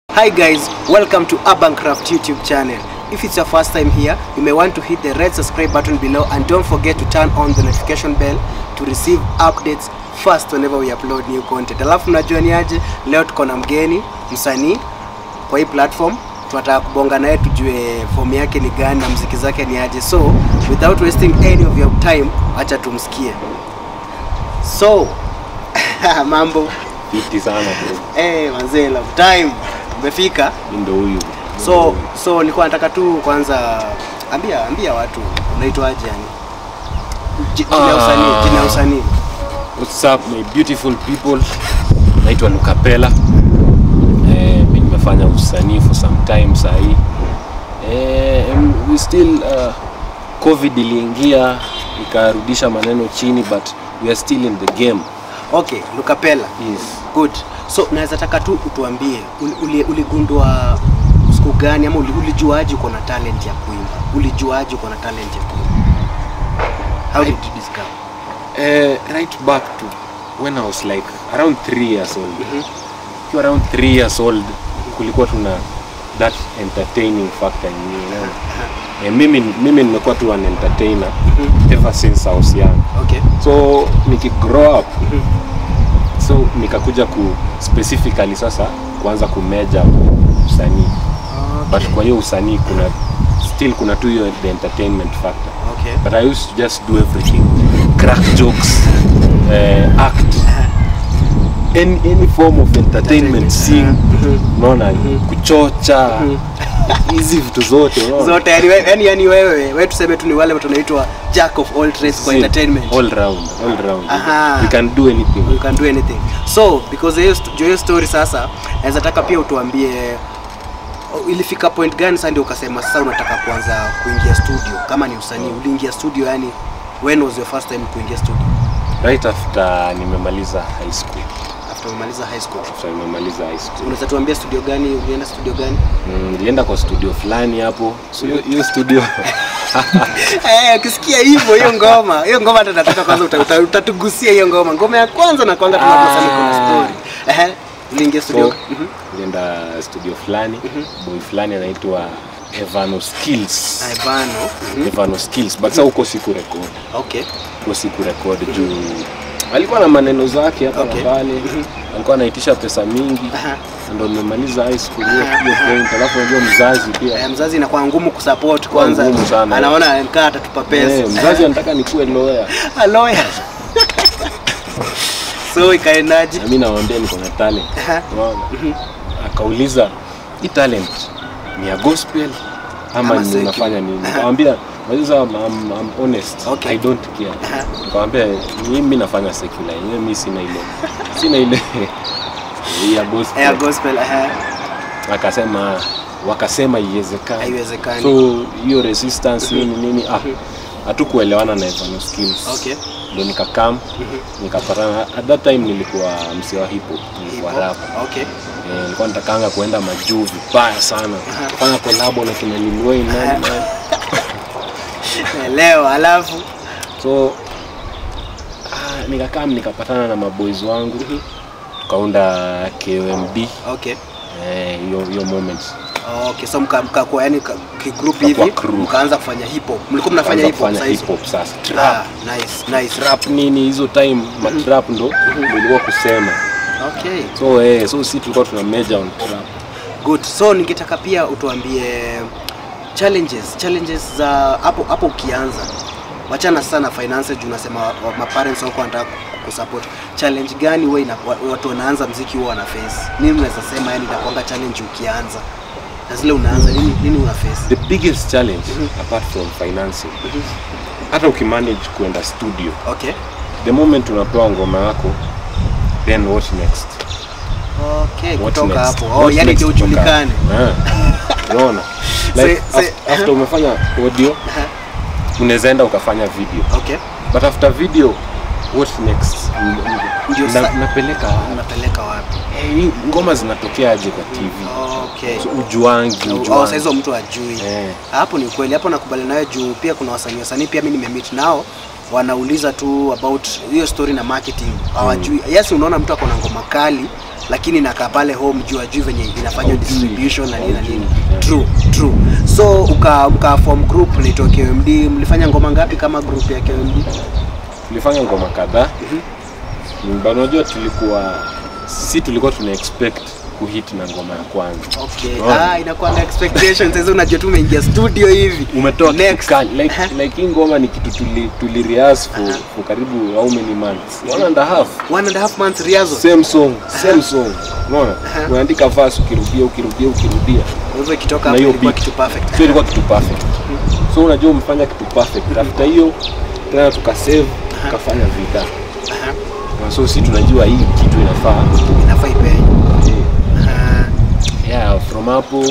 Hi guys, welcome to Urban Craft YouTube channel. If it's your first time here, you may want to hit the red subscribe button below and don't forget to turn on the notification bell to receive updates first whenever we upload new content. Alafu mnajua ni aje, leo tuko na mgeni msanii kwa hii platform, tunataka kubonga naye tujue form yake ni gani na mziki zake ni aje. So without wasting any of your time, acha tumsikie. So mambo Fiti sana bro. eh, manzee, love time umefika. Mimi ndo huyu. So so nilikuwa nataka tu kwanza ambia ambia watu unaitwaje yani? Ji- Jina ya usanii, jina ya usanii. What's up my beautiful people? Naitwa Lucapella. Eh, mimi nimefanya usanii for some time sahi. Eh, and we still uh, COVID iliingia ikarudisha maneno chini but we are still in the game. Okay, Lucapella. Yes. Good. So naweza taka tu utuambie uli- uli- uligundua siku gani ama uli- ulijuaje uko na talent ya kuimba? Ulijuaje uko na talent ya kuimba? How did you discover? Uh, right back to when I was like around 3 years old. Mhm. Kiwa around 3 years old kulikuwa tuna that entertaining factor in me. unaona? Eh, mimi mimi nimekuwa tu an entertainer Mhm. ever since I was young. Okay. So nikigrow up Mhm. so nikakuja ku specifically sasa kuanza kumeja usanii. But kwa hiyo usanii kuna still kuna tu hiyo the entertainment factor. Okay. But I used to just do everything. Crack jokes, uh, act, any, any form of entertainment, sing, Mhm. unaona, kuchocha, hizi vitu zote, unaona. Zote yani we- yani yani wewe wewe tuseme tu ni wale tunaitwa jack of all trades kwa See, entertainment. All round, all round. Aha. You can do anything. you can do anything so because hiyo st- juu hiyo story sasa naweza taka pia utuambie oh, ilifika point gani sasa ndio ukasema sasa unataka kuanza kuingia studio kama ni usanii uliingia studio yani when was your first time kuingia studio Right after nimemaliza high school. after umaliza high school After nimemaliza high school. unaweza tuambia studio gani ulienda studio gani Mm, nilienda kwa studio fulani hapo. So hiyo- hiyo studio eh ukisikia hivyo hiyo ngoma hiyo ngoma hata nataka kwanza uta- uta- utatugusia hiyo ngoma ngoma ya kwanza na kwanza tunasema kuna story ehe uliingia studio So, Mhm. nilienda studio fulani, boy fulani anaitwa Evano Skills. Ivano Mhm. Evano Skills, but sasa huko siku record. okay Huko siku record juu alikuwa na maneno zake hapa Okay. na pale. Alikuwa anaitisha pesa mingi. Aha. Na Ndo nimemaliza high school hiyo Aha, hiyo aha. point. Alafu unajua mzazi pia. Eh, mzazi inakuwa ngumu kusupport kwanza, ngumu sana. anaona nikaa atatupa Eh, pesa mzazi anataka nikuwe lawyer. A lawyer. so ikaendaje? Na mimi nawaambia niko na talent. Aha. Unaona? Akauliza hii talent ni ya gospel ama Ama ni secular. unafanya nini? Nikamwambia Unajua I'm, I'm, I'm honest. Okay. I don't care. Aha. Nikamwambia mimi nafanya secular. Yenyewe mimi sina ile. Sina ile ya gospel. Air gospel aha, Akasema wakasema iwezekani. haiwezekani. So hiyo resistance nini nini ah hatukuelewana na Evano Skills. Okay. Ndio nikakam nikapatana at that time nilikuwa msee wa hip hop, nilikuwa Hivyo. rapper. Okay. Eh, nilikuwa natakanga kuenda majuu vibaya sana kufanya kolabo na kina Lil Wayne nani nani. Leo alafu so ah, nikakaa nikapatana na maboys wangu tukaunda KOMD okay. eh, hiyo hiyo moment Okay, so mka mka kwa yani ka- kigroup Tukakuwa hivi crew. mkaanza kufanya hip hop. Mlikuwa mnafanya Tukaanza hip hop kufanya sasa hip hizo? hop sasa Ah, trap nice, nice. trap nini hizo time matrap ndo ndo ilikuwa kusema Okay. so eh, so si tulikuwa tuna major on trap Good. So ningetaka pia utuambie challenges, challenges za hapo hapo ukianza. Wachana sana finance juu unasema wa- wa- ma parents wako wanataka kusupport. Challenge gani wewe ina wa- watu wanaanza mziki huwa wana face? Nini unaweza sema yani inakuanga challenge ukianza? Na zile unaanza nini nini una face? the biggest challenge apart from financing hata ukimanage kuenda studio Okay. the moment unapewa ngoma yako then what next Okay, What kutoka next? hapo. Oh, What yani next ndio kutoka ujulikane. hapo? Ah, unaona like Say- say- af- after umefanya audio Aha. unaweza enda ukafanya video Okay. but after video what next N- Ndio na, sa- napeleka wapi? Unapeleka wapi? Eh, hii ngoma zinatokea aje kwa tv Okay. so, ujuangi Oh, ujuangi sasa hizo mtu ajui. Eh. Hapo ni ukweli, hapo nakubali nayo juu pia kuna wasanii wasanii pia mimi nimemeet nao wanauliza tu about hiyo story na marketing hawajui. Yes, unaona mtu ako na ngoma kali lakini inakaa pale home juu ajui venye inafanywa Haujui. distribution na nini na nini Haujui. true true so uka, uka form group naitwa KMD mlifanya ngoma ngapi kama group ya KMD tulifanya ngoma kadhaa mm. unajua tulikuwa si tulikuwa tuna expect kuhit na ngoma ya kwanza okay Unaona? ah inakuanga expectations sasa unajua tu umeingia studio hivi umetoa kitu Next. kali. like, like hii ngoma ni kitu tuli, tuli rehearse for, for karibu how many months one and a half one and a half months rehearsal same song same song unaona unaandika verse ukirudia ukirudia ukirudia kwa hivyo ikitoka na hapo hiyo ilikuwa beat. kitu perfect so ilikuwa kitu perfect so unajua umefanya kitu perfect after hiyo tena tukasave tukafanya vida Aha. Na so si tunajua hii kitu inafaa inafaa ipenye Ah, yeah from hapo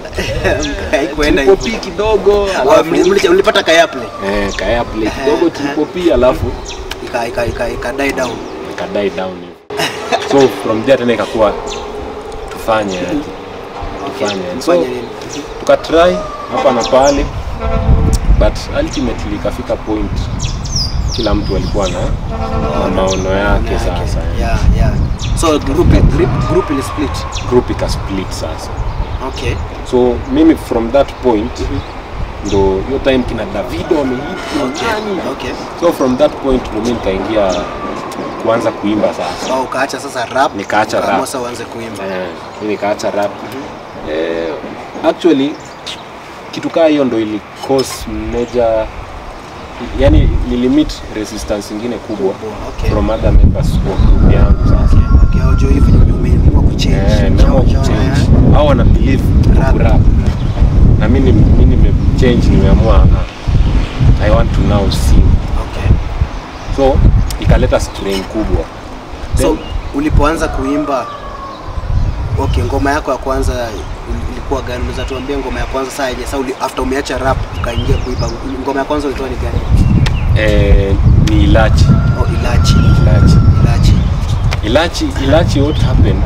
haikuenda hivyo. tulipopi kidogo Ah, alafu mli- mli- mlipata kayaple eh kaya play kidogo tulipopi alafu ika ika ika ika die down ikadie down hivi so from there tena ikakuwa tufanye aje tufanye aje. so Mfanye nini tukatry hapa na pale but ultimately ikafika point kila mtu alikuwa na, na maono yake sasa yeah yeah so group group group ili split group ikasplit sasa okay so mimi from that point ndo hiyo time kina davido wamehit kina okay nani. okay so from that point ndo mi nikaingia kuanza kuimba sasa so ukaacha sasa rap Nikaacha ukaamua rap. sasa uanze kuimba Eh, mi nikaacha rap eh, actually kitu kaa hiyo ndo ili cause major yani nilimit resistance ingine kubwa okay from other members wa group yangu sasa okay audio hivi ndio umeamua kuchange Eh, nimeamua Chao, chao, kuchange eh. au wana believe Rap. kurap na mi mi nimechange nimeamua ah, i want to now sing okay so ikaleta strain kubwa so Then- ulipoanza kuimba okay ngoma yako ya kwanza il- ilikuwa gani unaweza tuambia ngoma ya kwanza saa yenye sasa uli- after umeacha rap ukaingia kuimba ngoma ya kwanza ulitoa ni gani eh, ni ilachi oh ilachi ilachi ilachi ilachi ilachi what happened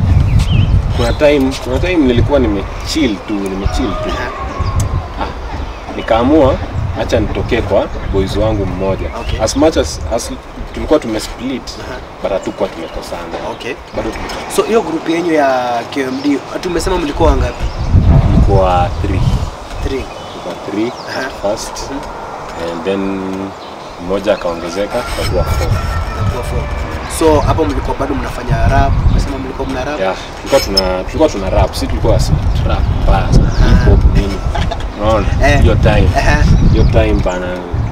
kuna time kuna time nilikuwa nimechill tu nimechill tu Aha. nikaamua acha nitokee kwa boys wangu mmoja Okay. as much as, as tulikuwa tumesplit Aha. but hatukuwa tumekosana okay bado tulikuwa so hiyo group yenyu ya KMD tumesema mlikuwa wangapi tulikuwa three three tulikuwa three Aha. at first and then mmoja akaongezeka tukakuwa four Mlikuwa four so hapo mlikuwa bado mnafanya rap umesema mlikuwa mna rap yeah tulikuwa tuna tulikuwa tuna rap si tulikuwa si rap bas hip hop nini unaona Eh. hiyo time Aha. hiyo time bana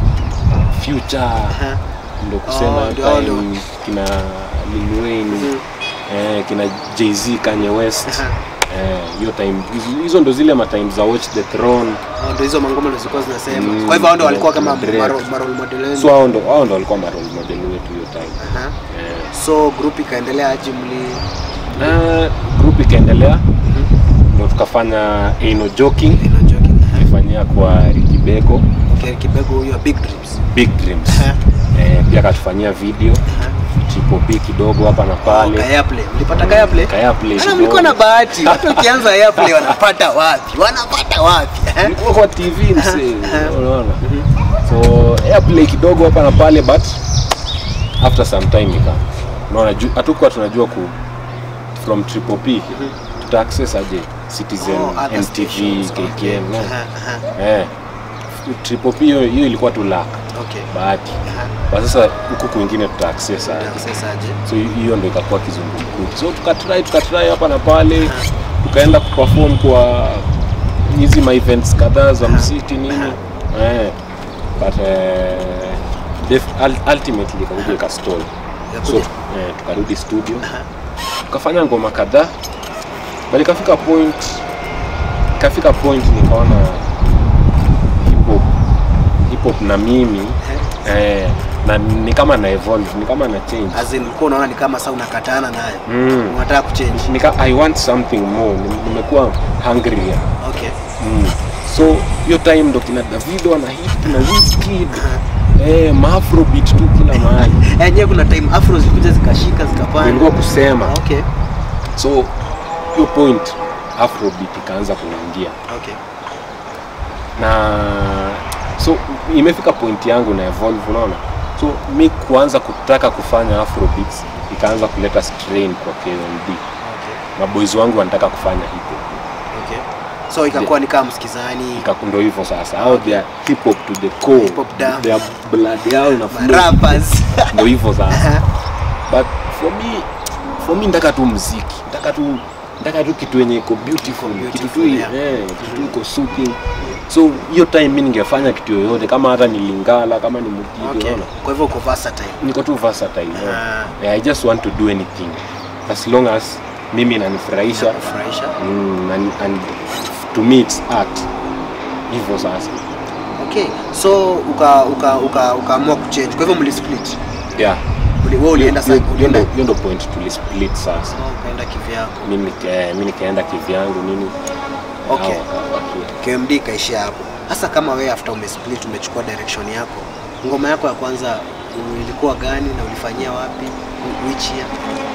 future Aha. ndo kusema Oh, ndio, ndio. time kina Lil Wayne Mhm. eh, kina Jay-Z Kanye West Aha. eh, hiyo time hizo- hizo ndo zile matime za Watch the Throne Oh, ndo hizo mangoma ndo zilikuwa zinasema Mm, kwa hivyo hao ndo walikuwa kama Drake. maro- marole model wenu. so hao ndo hao ndo walikuwa ma role model wetu hiyo time Aha. eh. so group ikaendelea aje mli na group ikaendelea ndo tukafanya Eno Joking Ino joking. Aha. tulifanyia kwa Ricky Beko Okay, Kibego huyo big dreams Big Dreams Aha. eh, pia akatufanyia video Aha. Triple P kidogo hapa na Oh, pale Kaya play mlipata Kaya play Kaya Play Ana mlikuwa na kidogo. bahati watu ukianza Kaya play wanapata wapi wanapata wapi eh? Nilikuwa kwa TV msee, Aha. unaona. So airplay kidogo hapa na pale but after some time nika unaona ju- hatukuwa tunajua ku from Triple P tuta access aje Citizen, Oh, other NTV, stations, KKN. okay. no? Aha, aha. Eh. Triple P hiyo hiyo ilikuwa tu luck, Okay. bahati. Aha. But sasa huku kwingine tuta access aje. Sasa aje? So hi- hiyo ndo ikakuwa kizungumkuti. So tukatry tukatry hapa na pale, tukaenda kuperform kwa hizi ma events kadhaa za msiti nini. Eh. But eh, def- ul- ultimately ikakuja ikastall. So Yakuja. eh, tukarudi studio. Tukafanya ngoma kadhaa. But ikafika point ikafika point nikaona hip hop hip hop na mimi eh, na ni kama na evolve, ni kama na change. As in ulikuwa unaona ni kama sasa unakatana naye Mm. unataka kuchange Nika, I want something more. Nim- Nimekuwa hungry. okay Mm. So hiyo time ndo kina Davido ana hit na Wizkid. Eh, maafrobeat tu kila mahali. yenyewe kuna time afro zilikuja zikashika zikapanda Nilikuwa kusema. okay So hiyo point afrobeat ikaanza kuingia. okay Na so imefika point yangu na evolve unaona. So mi kuanza kutaka kufanya afrobeats ikaanza kuleta strain kwa KMD. Okay. Maboys wangu wanataka kufanya hip hop. Okay. So ikakuwa ni kama msikizani Ika- Ndo hivyo sasa. Hao they are hip hop to the core. Hip hop damu. Their blood yao na flow. rappers. Ndo hivyo sasa. But for me for me nataka tu muziki. Nataka tu nataka tu kitu yenye iko beautiful, Iko kitu tu beautiful, yeah. eh, kitu tu iko soothing. So hiyo time mimi ningefanya kitu yoyote kama hata ni Lingala kama ni Mugithi Okay. unaona. Kwa hivyo uko versatile. Niko tu versatile. Ah. Yeah. Yeah, I just want to do anything as long as mimi inanifurahisha Kufurahisha. mm, and, and to me it's art. Hivyo sasa. Okay. So uka uka uka ukaamua kuchange. Kwa hivyo mlisplit. Yeah. Uli- Wewe ulienda Hiyo- sasa hiyo ndo- ulienda hiyo ndo point tulisplit sasa. Oh, ukaenda kivyako. Mimi nika- eh, mimi nikaenda kivyangu nini. Okay. hao waka- waki- KMD ikaishia hapo. Hasa kama wewe after umesplit umechukua direction yako. Ngoma yako ya kwanza ilikuwa gani na ulifanyia wapi? Which year?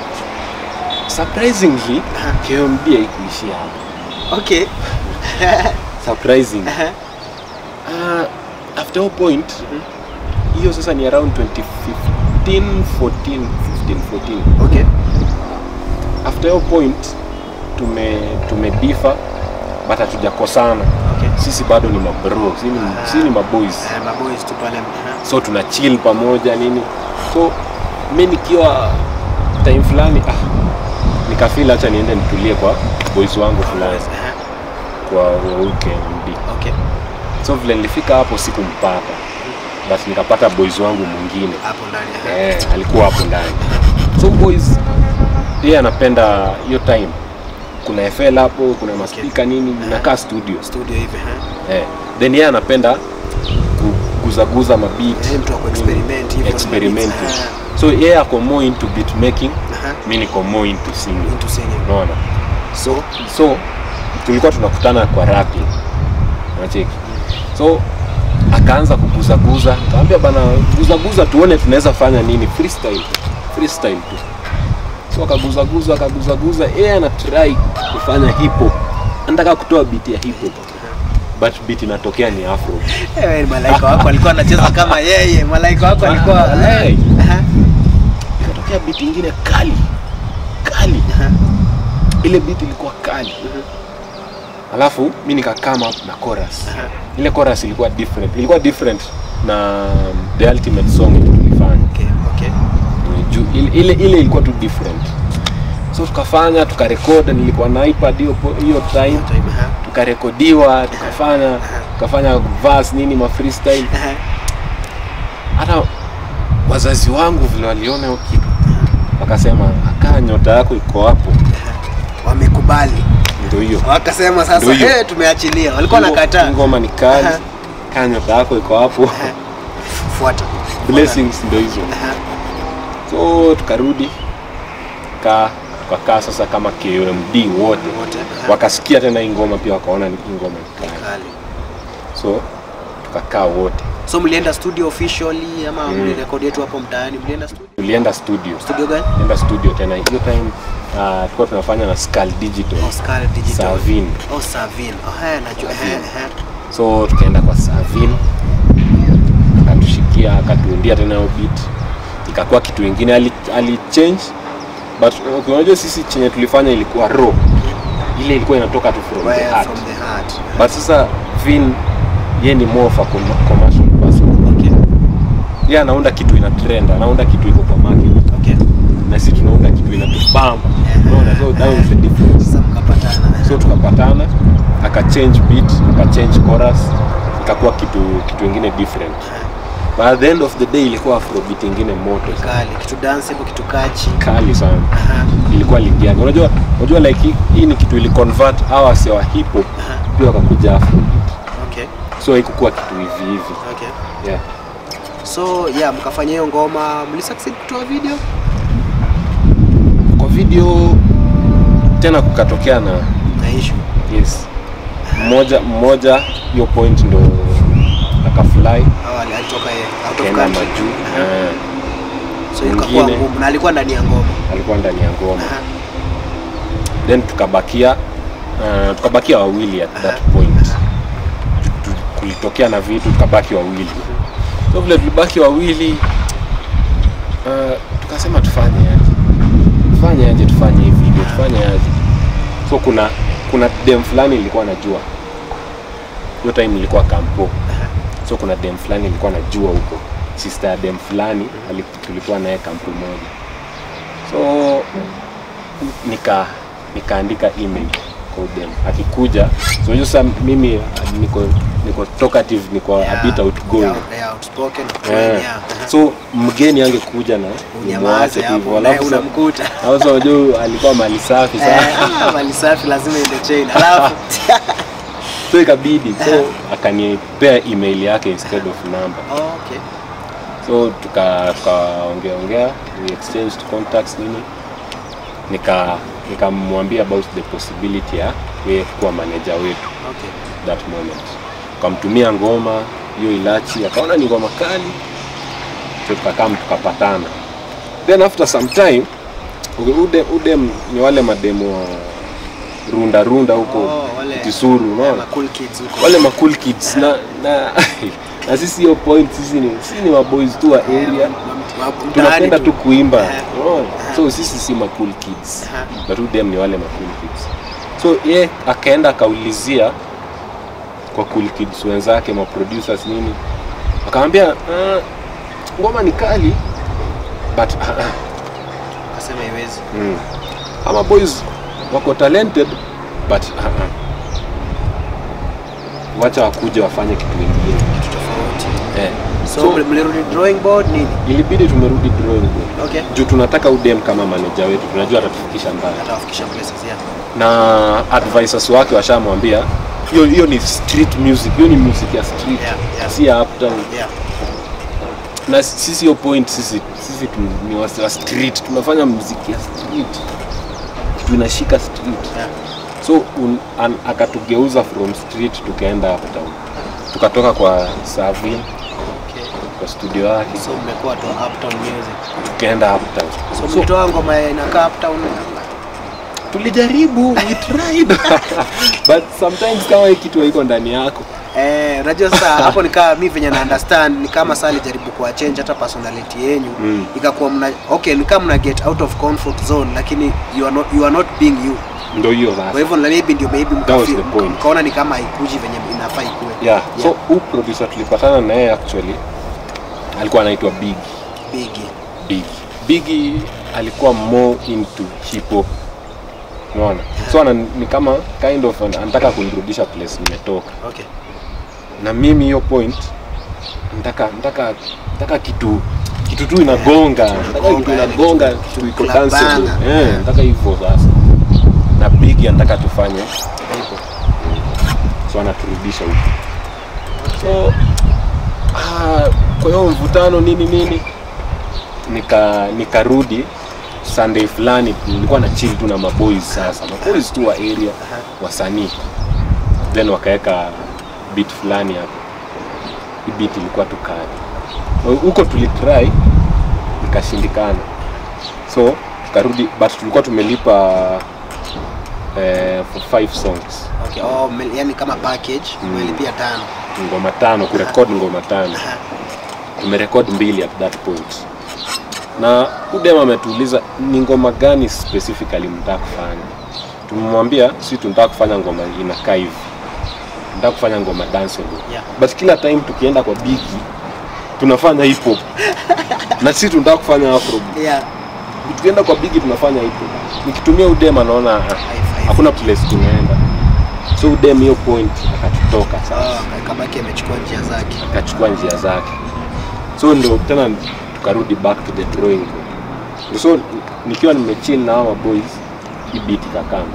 Surprisingly, Aha. KMD haikuishia hapo. Okay. Surprising. Aha. Uh, after all point, hiyo sasa ni around 2015, 14, 15, 14. Okay. after hiyo point tume tumedifa but hatujakosana Okay. sisi bado ni mabro sisi ni, Ah. sisi ni maboys Eh, maboys tu pale. aha. so tuna chill pamoja nini so mi nikiwa time fulani ah, nikafil hacha niende nitulie kwa boys wangu fulani Aha. kwa weekend Okay. so vile nilifika hapo sikumpata but nikapata boys wangu mwingine Hapo ndani. aha. eh, alikuwa hapo ndani so boys yeye anapenda hiyo time kuna FL hapo kuna maspika nini nakaa studio Studio hivi. aha. eh. then yeye anapenda kuguzaguza mabit Eh, mtu wa kuexperiment hivyo. experiment Aha. so yeye ako more into beat making Aha. mi niko more into singing Into singing. unaona So, so tulikuwa tunakutana kwa rapping unacheki so akaanza kuguzaguza kaambia bana guzaguza tuone tunaweza fanya nini freestyle freestyle tu so akaguzaguza akaguzaguza yeye ana try kufanya hip hop anataka kutoa beat ya hip hop but beat inatokea ni afro eh, malaika wako alikuwa anacheza kama yeye. Malaika wako alikuwa Walai. Aha. ikatokea beat ingine kali kali Aha. ile beat ilikuwa kali alafu mi nikakama up na chorus Aha. ile chorus ilikuwa different ilikuwa different na the ultimate song yenye tulifanya Okay, okay. juu ile, ile, ile ilikuwa tu different so tukafanya tukarekod nilikuwa na ipad hiyo po- hiyo time Time, aha. tukarekodiwa tukafanya tukafanya verse nini ma freestyle Aha. hata wazazi wangu vile waliona hiyo kitu wakasema akaa nyota yako iko hapo Wamekubali. ndio hiyo Wakasema sasa Ndio hiyo. eh, tumeachilia. Walikuwa Ngo- nakataa. ngoma ni kali Aha. kaa nyota yako iko hapo Fuata. blessings ndio hizo Aha. so tukarudi kaa tukakaa sasa kama KMD wote Wote. Aha. wakasikia tena hii ngoma pia wakaona ni hii ngoma ni kali Kali. so tukakaa wote So mlienda studio officially ama Mm. mlirekodi yetu hapo mtaani? Mlienda studio? tulienda studio Studio gani? enda studio tena hiyo time uh, tulikuwa tunafanya na Skull Digital Oscar Digital. Savin Oh, Savin. Oh, haya najua. Eh, eh. so tukaenda kwa Savin akatushikia akatuundia tena hiyo beat ikakuwa kitu ingine ali, ali change but okay, unajua sisi chenye tulifanya ilikuwa raw ile ilikuwa inatoka tu from the Where heart from the heart. but sasa Vin ye ni more of a com- commercial person Okay. ye anaunda kitu ina trend anaunda kitu iko kwa market Okay. na sisi tunaunda kitu inatubamba unaona so that was the difference Sasa mkapatana. so tukapatana aka change beat aka change chorus ikakuwa kitu kitu ingine different but at the end of the day ilikuwa afrobeat ingine moto sana. Kali. Kitu danceable, kitu kachi. kali sana Aha. ilikuwa ligi yake unajua unajua like hii, hii ni kitu ili convert hawa wase wa hip hop Aha. pia wakakuja afrobeat Okay. so haikukuwa kitu hivi hivi Okay. yeah So, yeah, mkafanya hiyo ngoma, mlisucceed kutoa video? kwa video tena kukatokea na Na issue. yes mmoja mmoja hiyo point ndo akafly Au ali- alitoka yeye out of kaenda country. majuu Aha. eh, So ikakuwa mwingine. ngumu na alikuwa ndani ya ngoma. alikuwa ndani ya ngoma Aha. then tukabakia uh, tukabakia wawili at that Aha. point Tu- kulitokea na vitu tukabaki wawili so vile tulibaki wawili uh, tukasema tufanye aje tufanye aje tufanye hii video tufanye aje so kuna kuna dem fulani nilikuwa najua hiyo time nilikuwa kampo so kuna dem fulani nilikuwa najua huko sister ya dem fulani ali- tulikuwa naye kampo moja so nika nikaandika email kwa dem akikuja so hiyo sasa mimi uh, niko niko talkative niko a bit outgoing Yeah, yeah, outspoken, Eh, yeah. so mgeni angekuja na Unyamaze nimwache tu hivyo hapo, naye alafu sa- unamkuta. alafu sa unajua alikuwa mali safi Eh, sana ah, mali safi lazima ende chain. Alafu so ikabidi so akanipea email yake instead of number Oh, okay. so tuka tukaongea ongea we exchanged contacts nini nika nikamwambia about the possibility ya yeye kuwa manager wetu Okay. that moment tukamtumia ngoma hiyo ilachi akaona ni ngoma kali so tukakam tukapatana then after some time ude, ude, ude ni wale mademo wa runda runda huko Oh, wale- kisuru Yeah, unaona ma cool kids huko. wale ma cool kids na na na sisi hiyo point sisi ni sisi ni maboys tu wa area Ma- ma- tunapenda mtaani tu kuimba Eh. unaona? so sisi si ma cool kids Aha. but who them ni wale ma cool kids so ye akaenda akaulizia kwa cool kids wenzake ma producers nini akamwambia uh, ngoma ni kali but uh, uh, Akasema iwezi. mm, ama boys wako talented but uh, uh, wacha wakuja wafanye kitu kingine Kitu tofauti. eh. So, So- mli- mlirudi drawing board nini? ilibidi tumerudi drawing board Okay. juu tunataka udem kama manager wetu tunajua atatufikisha mbali Atawafikisha places, yeah. na advisors wake washamwambia hiyo hiyo ni street music hiyo ni music ya street Yeah, yeah. si ya uptown Yeah. na sisi hiyo point sisi sisi tu, ni wase wa street tunafanya muziki ya street tunashika street Yeah. so un, an, akatugeuza from street tukaenda uptown tukatoka kwa Savin Okay. kwa studio yake So mmekuwa tu uptown music. tukaenda uptown So mlitoa ngoma inakaa uptown. tulijaribu we tried but sometimes kama hii kitu haiko ndani yako Eh, unajua sasa hapo nikaa mi venye na understand ni kama saa alijaribu kuwa change hata personality yenyu Mm. ikakuwa mna okay ni kama mna get out of comfort zone lakini you are not, you are not being you ndo hiyo kwa sasa hivyo na maybe ndio maybe That was mkafi- the point. mkaona ni kama haikuji venye inafaa ikuwe yeah. so huu producer tulipatana na yeye actually alikuwa anaitwa big bigi big big alikuwa more into hip hop unaona so ana, ni kama kind of an- anataka kunirudisha place nimetoka okay na mimi hiyo point nataka nataka nataka kitu kitu tu inagonga nataka kitu Inagonga, yani inagonga kitu- kitu iko kitu danceable labana. eh nataka hivyo sasa na big anataka tufanye hivyo so anaturudisha huko so ah, kwa hiyo mvutano nini nini nika nikarudi sunday fulani nilikuwa na chill tu na maboys sasa maboys tu wa area wasanii then wakaweka beat fulani hapo hii beat ilikuwa tu kali huko tulitry ikashindikana so tukarudi but tulikuwa tumelipa eh, for five songs okay oh, mel- yani kama package Mm. umelipia tano ngoma tano kurekod ngoma tano Aha. tumerekod mbili at that point na udem ametuuliza ni ngoma gani specifically mtaka kufanya tumemwambia si tunataka kufanya ngoma inakaa hivi tunataka kufanya ngoma danceable Yeah. but kila time tukienda kwa bigi tunafanya hip hop na si tunataka kufanya afro yeah tukienda kwa bigi tunafanya hip hop nikitumia udem anaona ah, Five, five. hakuna place tunaenda so udem hiyo point akatutoka sasa oh, kabaki amechukua njia zake akachukua njia zake so ndo tena tukarudi back to the drawing board so nikiwa nimechill na hawa boys hii beat ikakama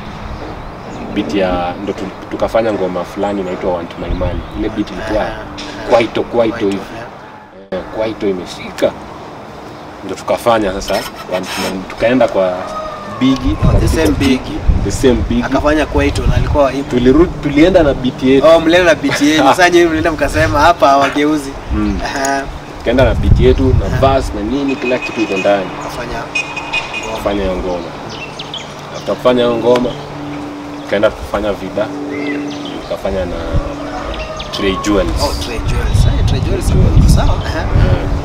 beat ya ndo tu- tukafanya ngoma fulani inaitwa want my money ile beat ilikuwa kwaito kwaito hivi Eh, kwaito imeshika ndo tukafanya sasa want my money. tukaenda kwa bigi Oh, the same Biggie. the same bigi akafanya kwaito na alikuwa hivyo tulirudi tulienda na beat yetu oh mlienda na biti yenu sasa nyinyi mlienda mkasema hapa hawageuzi Mm. Aha, tukaenda na beat yetu na verse na nini kila kitu iko ndani kafanya ngoma. kufanya hiyo ngoma after kufanya hiyo ngoma tukaenda kufanya vida tukafanya na Trey Jewels oh Trey Jewels Eh, Trey Jewels iko sawa Aha.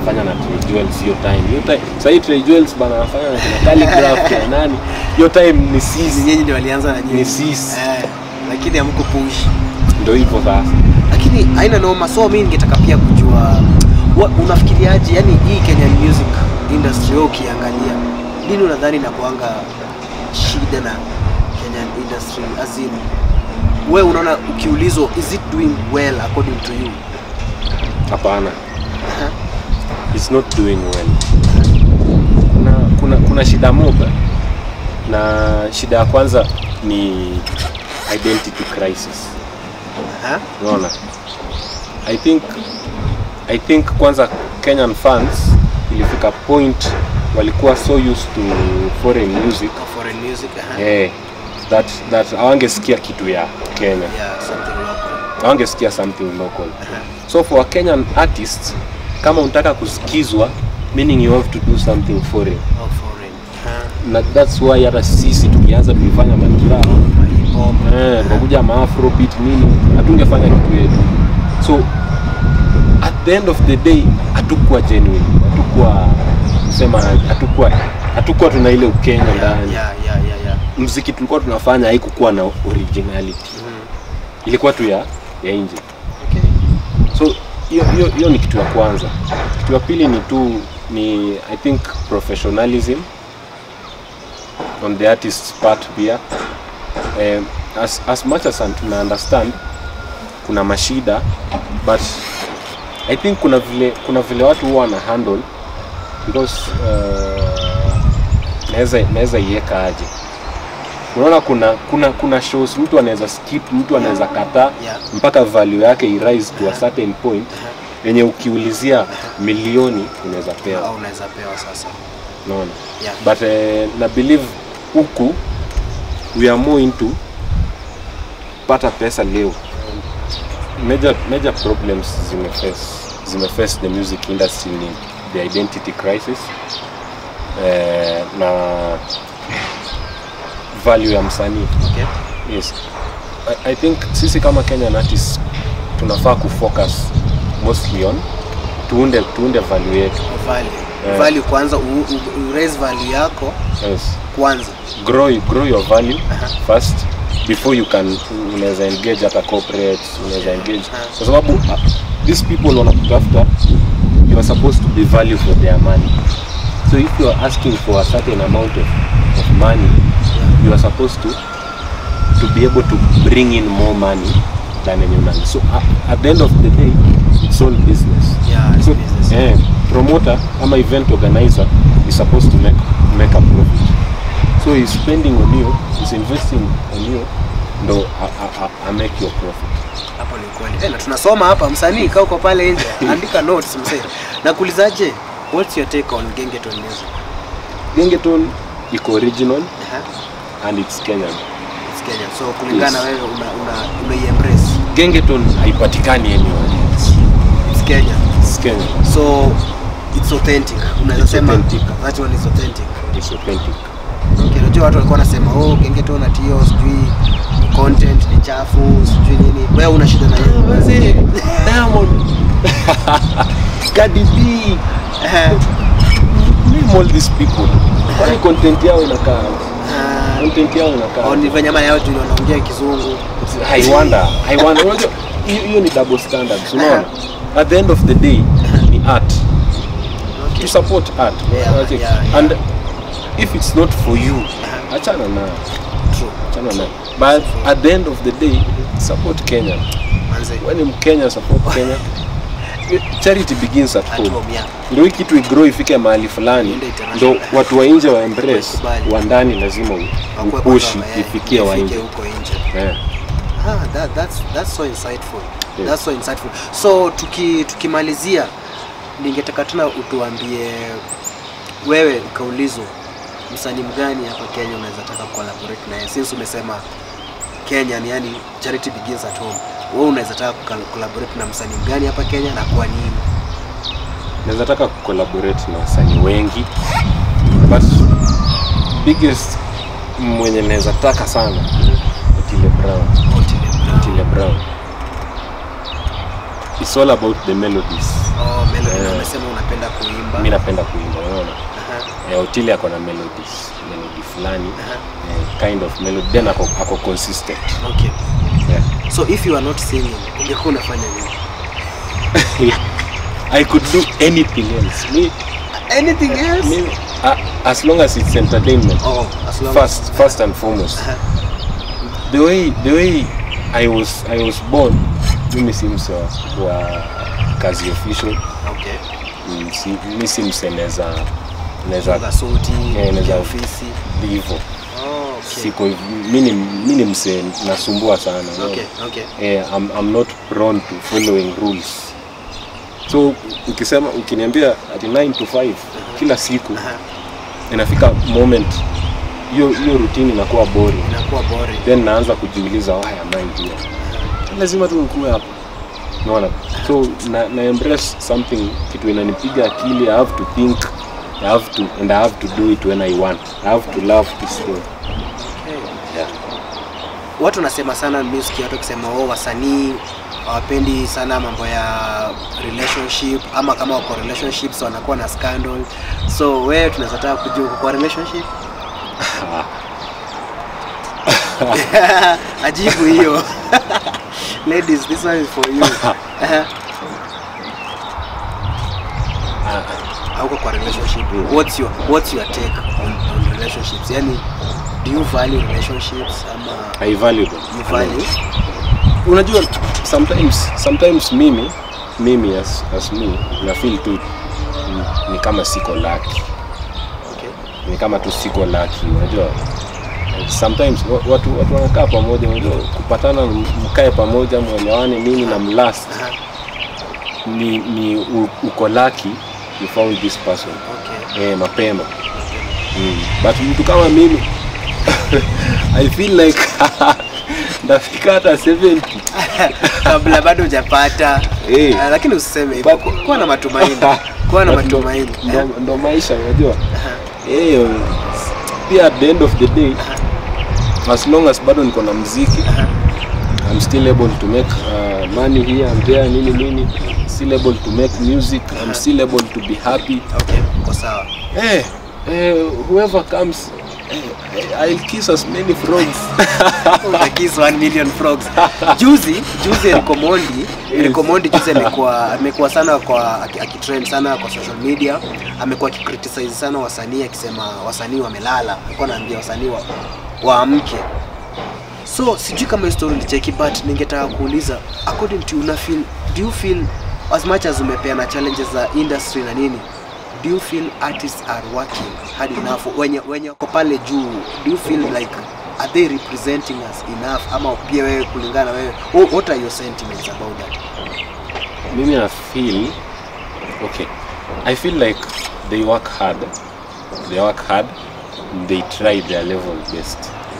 anafanya na Trey Jewels hiyo time hiyo time sasa hii Trey Jewels bana anafanya na kina Calligraph na nani hiyo time ni Ni sisi nyinyi ndio walianza na nyinyi. Ni sisi. Eh, lakini hamko push. ndio hivyo sasa Lakini haina noma. So mimi ningetaka pia kujua wa, unafikiriaje yani hii Kenyan music industry wewe ukiangalia nini unadhani inakuanga shida na Kenyan industry as in wewe unaona ukiulizwa is it doing well according to you? hapana Aha. it's not doing well kuna, kuna, kuna shida moja na shida ya kwanza ni identity crisis Aha. unaona i think i think kwanza kenyan fans ilifika point walikuwa so used to foreign music Kwa foreign music. Aha. eh, that that hawangesikia kitu ya kenya Yeah, something local. hawangesikia something local Aha. so for a kenyan artist kama unataka kusikizwa meaning you have to do something foreign Oh, foreign. Aha. na that's why hata sisi tukianza tulifanya makiraa Hip hop. eh, tukakuja maafrobeat nini hatungefanya kitu yetu so at the end of the day hatukuwa genuine hatukuwa sema hatukuwa hatukuwa tuna ile ukenya Yeah, ndani yeah, yeah, yeah, yeah. mziki tulikuwa tunafanya haikukuwa na originality Mhm. ilikuwa tu ya ya nje Okay. so hiyo hiyo hiyo ni kitu ya kwanza kitu ya pili ni tu ni i think professionalism on the artist's part pia um, as, as much as tuna understand kuna mashida but i think kuna vile kuna vile watu huwa wana handle because uh, naweza naweza iweka aje unaona kuna kuna kuna shows mtu anaweza skip mtu anaweza kataa Yeah. mpaka value yake irise to a certain point yenye ukiulizia milioni unaweza pewa Au unaweza pewa sasa. unaona Yeah. but eh, na believe huku we are more into pata pesa leo major, major problems zimeface zimeface the music industry ni the identity crisis eh, na value ya msanii Okay. yes I, i think sisi kama kenyan artists tunafaa kufocus mostly on tuunde tuunde value yetu Value. Yeah. Value kwanza u, u, u raise value yako yes. kwanza. grow, grow your value Aha. first before you can unaweza engage hata corporates unaweza engage Aha. kwa sababu uh, these people wanakutafuta you are supposed to be value for their money so if you are asking for a certain amount of, of money you are supposed to to be able to bring in more money than any money so uh, at the end of the day it's all business Yeah, it's so, business. eh, promoter ama event organizer is supposed to make make a profit so he's spending on you he's investing on you ndo a, a, a, a make your profit Hapo ni kweli. Eh, na tunasoma hapa msanii kaa uko pale nje. Andika notes msee. Nakuulizaje? What's your take on Gengeton music? gengeton iko original Aha. and it's kenyan It's Kenya. So kulingana Yes. wewe una una unaiembrace. gengeton haipatikani anywhere else It's Kenya. it's kenyan So it's authentic. Unaweza It's sema authentic. that one is authentic. it's authentic Okay, unajua watu walikuwa wanasema oh, Gengeton na Tio sijui content ni chafu, sijui nini. Wewe una shida na hiyo. diamond Cardi B Eh, name all these people kwani content yao inakaa ah, content yao inakaa au ni venye ama yao juu wanaongea kizungu. I wonder, I wonder. Unajua, hiyo hiyo ni double standards, unaona? At the end of the day ni art. Okay. To support art. Yeah, Unacheki? yeah, yeah. And if it's not for you, achana na True. achana na. But at the end of the day, support Kenya. Manze. When ni Mkenya support Kenya. Charity begins at At home. home, yeah. Ndio hii kitu igrow ifike mahali fulani, Iende international. ndio watu wa nje wa embrace, Waikubali. wa ndani lazima u- Wakuwe upushi kwanza, eh, ifikie wa ifike nje. huko nje. Yeah. Ah, that, that's, that's so insightful. Yes. That's so insightful. So tuki, tukimalizia ningetaka tena utuambie wewe ukaulizwa msanii mgani hapa Kenya unaweza taka collaborate naye since umesema Kenya ni yani charity begins at home. Wewe unaweza taka kuka- collaborate na msanii mgani hapa Kenya na kwa nini? naweza taka kucollaborate na wasanii wengi but biggest mwenye naweza taka sana Otile Brown Otile Brown. Otile Brown it's all about the melodies Oh, melodies. na umesema unapenda kuimba mi napenda kuimba unaona Aha, eh, Otile ako na melodies melody fulani aha. eh, kind of melody then ako, ako consistent okay yeah. so if you are not singing ungekuwa unafanya nini I could do anything else me, anything else me, uh, as long as it's entertainment oh as long first first and foremost Aha. the way the way I was I was born mimi si mse wa, wa kazi official okay Mm, si, mi si mse naweza naweza Funga suti Eh, ya naweza- ofisi hivyo oh, okay. siko hiv- mi ni mi ni mse nasumbua sana no? okay okay eh, I'm, I'm not prone to following rules so ukisema ukiniambia ati 9 to 5 kila siku Aha, inafika moment hiyo hiyo routine inakuwa boring inakuwa boring then naanza kujiuliza why am I here lazima tu nikuwe hapa unaona so na, na embrace something kitu inanipiga akili i have to think i have to and i have to do it when i want i have to love this thing okay. yeah. watu wanasema sana music watu wakisema oh, wasanii hawapendi sana mambo ya relationship ama kama wako relationships wanakuwa na scandal so wewe tunaweza taka kujua uko kwa relationship ajibu hiyo ladies this one is for you Aha. hauko kwa relationship what's your what's your take on, on relationships yani do you value relationships ama i value them you value unajua sometimes sometimes mimi mimi as, as me na feel tu ni, ni kama siko lucky okay ni kama tu siko lucky unajua sometimes wa- watu watu wanakaa pamoja unajua kupatana m- mkae pamoja mwelewane nini na mlast Aha. ni, ni u, uko lucky you found this person okay eh, mapema mm. but mtu kama mimi i feel like ndafika hata 70 kabla bado hujapata Eh. Ah, lakini usiseme hivyo But- kuwa na matumaini kuwa na But ndo- matumaini ndo, ndo maisha unajua Aha. eh, pia at the end of the day as long as bado niko na mziki Aha. I'm still able to make uh, money here and there nini nini still able to make music I'm still able to be happy okay uko sawa eh, eh, whoever comes eh, I'll kiss as many frogs Utakiss 1 million frogs juzi juzi Eric Omondi Eric Omondi juzi amekuwa amekuwa sana kwa aki- akitrend sana kwa social media amekuwa akicriticize sana wasanii akisema wasanii wamelala alikuwa anaambia wasanii wa, waamke so sijui kama hiyo story ulicheki but ningetaka kuuliza according to you una feel do you feel as much as umepeana challenges za industry na nini do you feel artists are working hard enough wenye wenye wako pale juu do you feel like are they representing us enough ama pia wewe kulingana na wewe wh- what are your sentiments about that mimi na feel okay I feel like they work hard they work hard they try their level best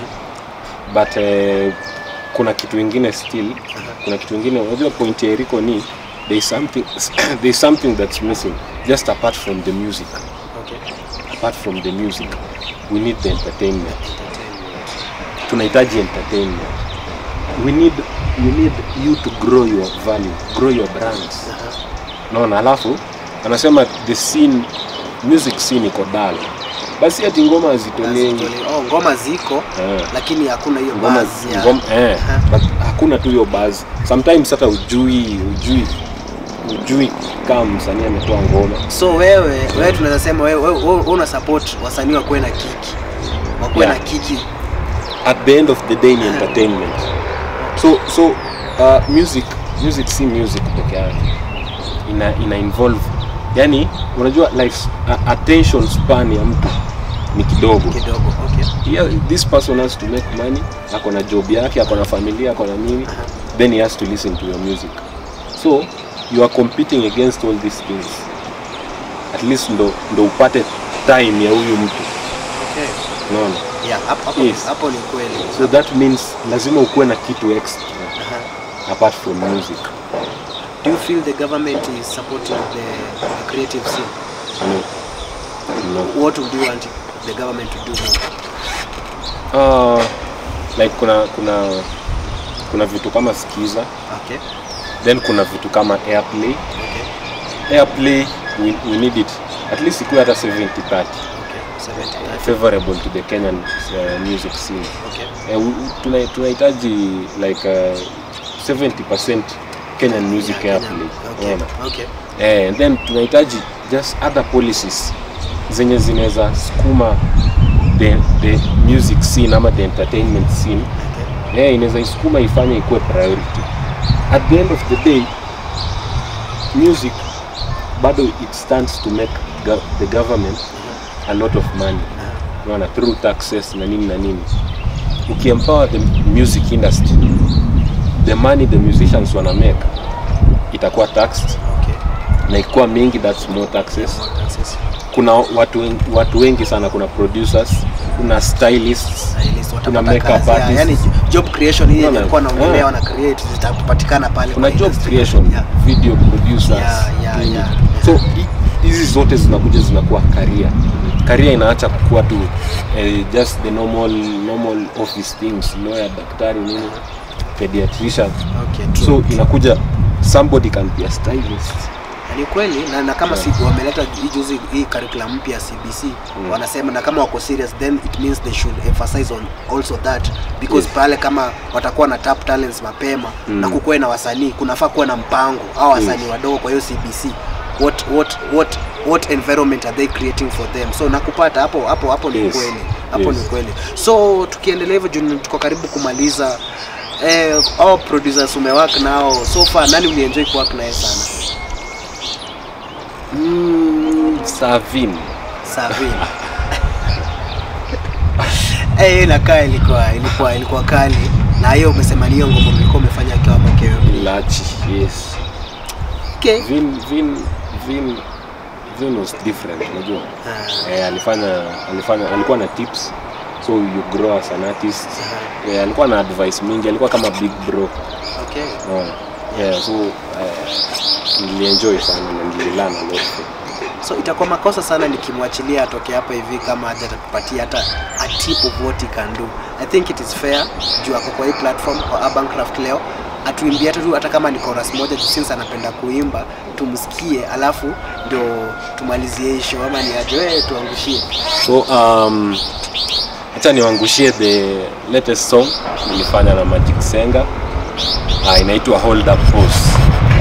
but uh, kuna kitu ingine still kuna kitu ingine unajua point ya Eriko ni there is something there is something that's missing just apart from the music okay apart from the music we need the entertainment tunahitaji entertainment we need we need you to grow your value grow your brands naona alafu anasema the scene music scene iko dull basi ati ngoma hazitolewi Hazitole- oh, ngoma ziko Eh. lakini hakuna hiyo ngoma buzz ya ngoma eh Aha. but hakuna tu hiyo buzz sometimes hata ujui ujui ujui kama msanii ametoa ngoma so wewe wewe tunaweza sema wewe, wewe, wewe una support wasanii wakuwe na kiki wakuwe Yeah. na kiki at the end of the day ni entertainment so so uh, music music si music peke yake ina ina involve yani unajua life uh, attention span ya mtu ni kidogo kidogo okay yeah, this person has to make money ako na job yake ako na familia ako na nini then he has to listen to your music so you are competing against all these things at least ndo, ndo upate time ya huyu mtu okay unaona yeah hapo hapo Yes. hapo ni kweli so that means lazima ukuwe na kitu extra Aha. apart from music do you feel the government is supporting the, the creative scene no. No. what would you want the government to do more Uh, like kuna kuna kuna vitu kama skiza okay then kuna vitu kama airplay okay airplay we, we need it at least ikuwe hata 70 30 Okay. 70. favorable to the Kenyan uh, music scene Okay. Eh, u- u- tuna- tunahitaji like uh, 70% Kenyan music Yeah, airplay Okay. unaona? Okay. eh, and then tunahitaji just other policies zenye zinaweza sukuma the, the music scene ama the entertainment scene Okay. eh, inaweza isukuma ifanye ikuwe priority at the end of the day music bado it stands to make go the government a lot of money unaona through taxes na nini na nini ukiempower the music industry the money the musicians wana make itakuwa taxed Okay. na ikiwa mingi that's more taxes More taxes. kuna watu wengi, watu wengi sana kuna producers kuna stylists Stylist, kuna watapata makeup kazi, ya- artists yani job creation hii Unaona? ilikuwa naongelea Yeah. wana create zitapatikana pale kuna kwa job industry. creation Yeah. video producers Yeah, yeah, nini. yeah. so hi- hizi zote zinakuja zinakuwa career career inaacha kuwa tu eh, just the normal normal office things lawyer daktari nini pediatrician Okay, true. so inakuja somebody can be a stylist Na ni kweli na, na kama Yeah. si wameleta hii juzi hii curriculum mpya CBC wanasema na kama wako serious then it means they should emphasize on also that because Yes. pale kama watakuwa na tap talents mapema Mm. na kukuwe na wasanii kunafaa kuwa na mpango au wasanii Yes. wadogo kwa hiyo CBC what what what what environment are they creating for them so nakupata hapo hapo hapo ni Yes. kweli hapo Yes. ni kweli so tukiendelea hivyo juu tuko karibu kumaliza eh, au producers umework nao so far nani ulienjoy kuwork naye sana mm, Savin Savin. Eh, hiyo inakaa ilikuwa ilikuwa ilikuwa kali na hiyo umesema ni hiyo ngoma mlikuwa umefanya akiwa makeo. Lachi yes Okay. Vin Vin Vin Vin was different unajua Ah, eh, alifanya alifanya alikuwa na tips so you grow as an artist eh, alikuwa na advice mingi alikuwa kama big bro okay. no. yeah, so eh, nilienjoy sana na nililearn a lot So itakuwa makosa sana nikimwachilia atoke hapa hivi kama haja atatupatia hata a tip of what he can do. I think it is fair juu ako kwa hii platform kwa Urban Craft leo atuimbie hata tu hata kama ni chorus moja juu since anapenda kuimba tumsikie, alafu ndio tumalizie hii show ama ni aje wewe tuangushie. so um, acha niwangushie the latest song nilifanya na Magic Senga uh, inaitwa Hold Up Pose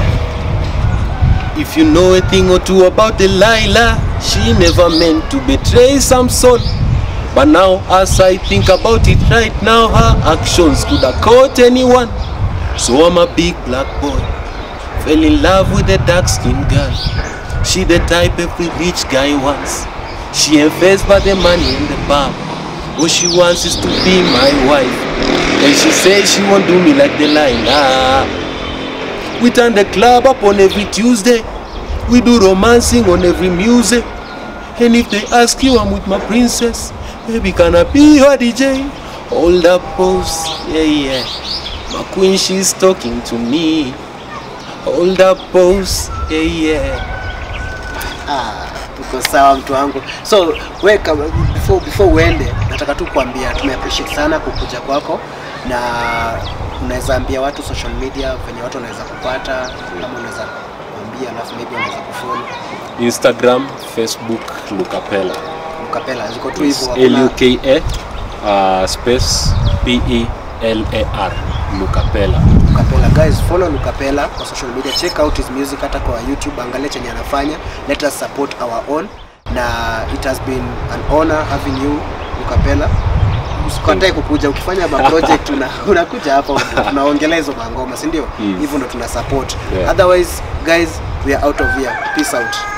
If you know a thing or two about Delilah, she never meant to betray Samson. But now, as I think about it right now, her actions could have caught anyone. So I'm a big black boy, fell in love with a dark skinned girl. She the type every rich guy wants. She ain't faced by the money in the bar. What she wants is to be my wife. And she says she won't do me like Delilah. We turn the club up on every Tuesday. We do romancing on every music. And if they ask you, I'm with my princess. Baby, can I be your DJ? Hold up, pose, yeah, yeah. My queen, she's talking to me. Hold up, pose, yeah, yeah. Ah, tuko sawa mtu wangu. So we kama before before uende, nataka tu kuambia tume appreciate sana kukuja kwako na unaweza ambia watu social media venye watu wanaweza kupata kama unaweza kuambia, alafu maybe wanaweza kufollow Instagram, Facebook, Lucapella. ukapela ziko tu hivyo hakuna- L-U-K-A uh, space P-E-L-A-R. Lucapella. Lukapela guys follow Lukapela kwa social media check out his music hata kwa YouTube angalia chenye anafanya let us support our own na it has been an honor having you Lukapela usikatae kukuja ukifanya ma project una, unakuja hapa tunaongelea hizo mangoma si ndio Mm. hivyo ndo tuna support Yeah. otherwise guys we are out of here peace out